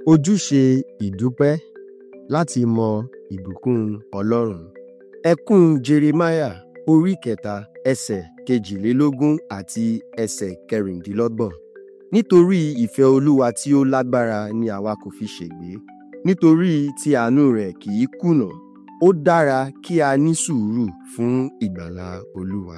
Ojúṣe ìdúpẹ́ láti mọ ìbùkún Ọlọ́run. Ẹkún Jeremáyà orí kẹta ẹsẹ̀ kejìlélógún àti ẹsẹ̀ kẹrìndínlọ́gbọ̀n. Nítorí ìfẹ́ Olúwa tí ó lágbára ni àwa kò fi ṣègbé, nítorí tí àánú rẹ̀ kì í kùnà. Ó dára kí a ní sùúrù fún ìgbàlà Olúwa.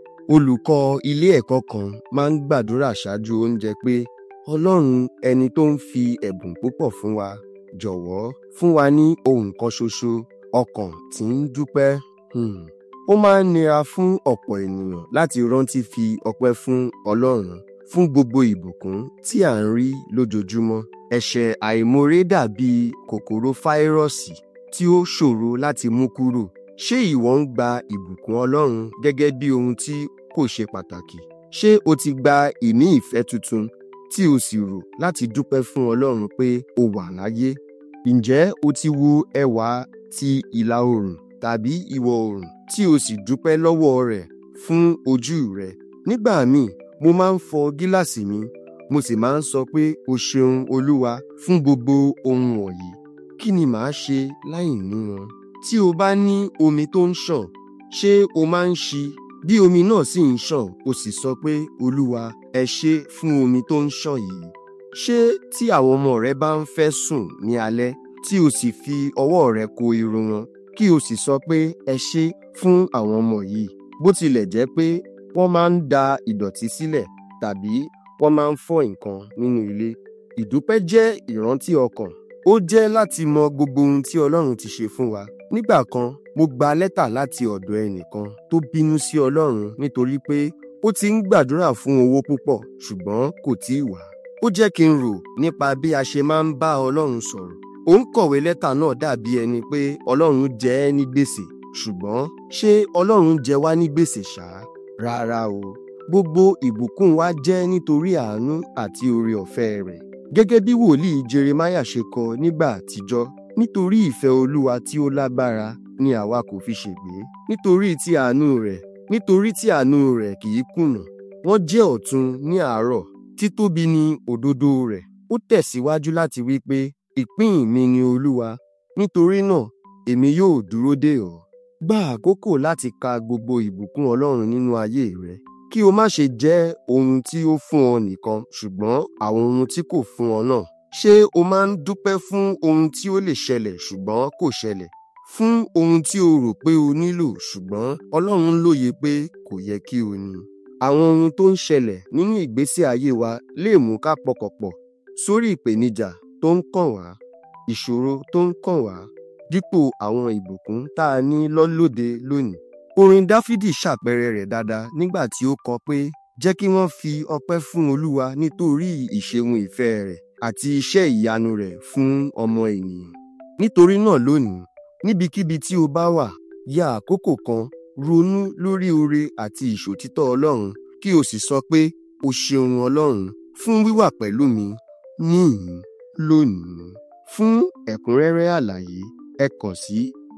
Olùkọ́ ilé ẹ̀kọ́ kan máa ń gbàdúrà ṣáájú oúnjẹ pé Ọlọ́run ẹni tó ń fi ẹ̀bùn púpọ̀ fún wa, jọ̀wọ́ fún wa ní ohun kan ṣoṣo, ọkàn tí ń dúpẹ́. Hmm. Ó máa ń nira fún ọ̀pọ̀ ènìyàn láti rántí fi ọpẹ́ fún Ọlọ́run fún gbogbo ìbùkún tí à ń rí lójoojúmọ́. Ẹ̀ṣẹ̀ àìmoore dàbí kòkòrò fáírọ́ọ̀sì tí ó ṣòro láti mú kúrò. Ṣé ìwọ ń gba ìbùkún Ọlọ́run gẹ́gẹ́ bí ohun tí kò ṣe pàtàkì? Ṣé o ti gba ìní ìfẹ́ tuntun tí o sì rò láti dúpẹ́ fún Ọlọ́run pé o wà láyé? Ǹjẹ́ o ti wo ẹwà ti ìlà oòrùn tàbí ìwọ̀ oòrùn tí o sì dúpẹ́ lọ́wọ́ rẹ̀ fún ojú rẹ̀? Nígbà míì, mo máa ń fọ gíláàsì mi, mo sì máa ń sọ pé o ṣeun Olúwa fún gbogbo ohun wọ̀nyí. Kí ni màá ṣe láìní wọn? Tí o bá ní omi tó ń ṣàn, ṣé o máa ń ṣí? Bí omi náà sì ń ṣàn, o sì sọ pé Olúwa ẹ ṣé fún omi tó ń ṣàn yìí. Ṣé tí àwọn ọmọ rẹ bá ń fẹ́ sùn ní alẹ́ tí o sì fi ọwọ́ rẹ ko irun wọn, kí o sì sọ pé ẹ ṣé fún àwọn ọmọ yìí, bó tilẹ̀ jẹ́ pé wọ́n máa ń da ìdọ̀tí sílẹ̀ tàbí wọ́n máa ń fọ́ nǹkan nínú ilé. Ìdúpẹ́ jẹ́ ìrántí ọkàn. Ó jẹ́ láti mọ gbogbo ohun tí Ọlọ́run ti ṣe fún wa. Nígbà kan, mo gba lẹ́tà láti ọ̀dọ̀ ẹnìkan tó bínú sí Ọlọ́run nítorí pé ó ti ń gbàdúrà fún owó púpọ̀ ṣùgbọ́n kò tíì wá. Ó jẹ́ kí n rò nípa bí a ṣe máa ń bá Ọlọ́run sọ̀rọ̀. Ó ń kọ̀wé lẹ́tà náà dàbí ẹni pé Ọlọ́run jẹ ẹ́ ní gbèsè. Ṣùgbọ́n ṣé Ọlọ́run jẹ wá ní gbèsè ṣá? Rárá o. Gbogbo ìbùkún wa jẹ́ nítorí àánú àti oore ọ̀fẹ́ rẹ̀. Gẹ́gẹ́ bí wòlíì Jeremáyà ṣe kọ nígbà àtijọ́, nítorí ìfẹ́ Olúwa tí ó lágbára ni àwa kò fi ṣègbé. Nítorí tí àánú rẹ̀, nítorí tí àánú rẹ̀ kì í kùnà. Wọ́n jẹ́ ọ̀tun ní àárọ̀, títóbi ni òdodo rẹ̀. Ó tẹ̀síwájú láti wí pé, ìpín mi ni Olúwa, nítorí náà èmi yóò dúró dè ọ́. Gba àkókò láti ka gbogbo ìbùkún Ọlọ́run nínú ayé rẹ. Kí o má ṣe jẹ́ ohun tí ó fún ọ nìkan, ṣùgbọ́n àwọn ohun tí kò fún ọ náà. Ṣé o máa ń dúpẹ́ fún ohun tí ó lè ṣẹlẹ̀ ṣùgbọ́n kò ṣẹlẹ̀? Fún ohun tí o rò pé o nílò ṣùgbọ́n Ọlọ́run lóye pé kò yẹ kí o ní. Àwọn ohun tó ń ṣẹlẹ̀ nínú ìgbésí ayé wa lè mú ká pọkànpọ̀ sórí ìpèníjà tó ń kàn wá, ìṣòro tó ń kàn wá, dípò àwọn ìbùkún tá a ní lọ́lóde lónìí. Orin Dáfídì ṣàpẹẹrẹ rẹ̀ dáadáa nígbà tí ó kọ pé jẹ́ kí wọ́n fi ọpẹ́ fún Olúwa nítorí ìṣeun ìfẹ́ rẹ̀ àti iṣẹ́ ìyanu rẹ̀ fún ọmọ ènìyàn. Nítorí náà lónìí, níbikíbi tí o bá wà, ya àkókò kan ronú lórí oore àti ìṣòtítọ́ Ọlọ́run kí o sì sọ pé o ṣeun Ọlọ́run fún wíwà pẹ̀lú mi níhìn-ín lónìí. Fún ẹ̀kúnrẹ́rẹ́ àlàyé ẹ kàn sí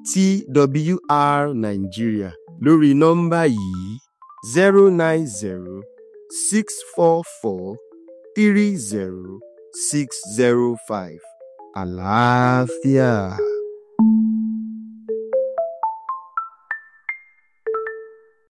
TWR Nigeria lórí nọ́mbà yìí zero nine zero six four four three zero six zero five. Àlàáfíà.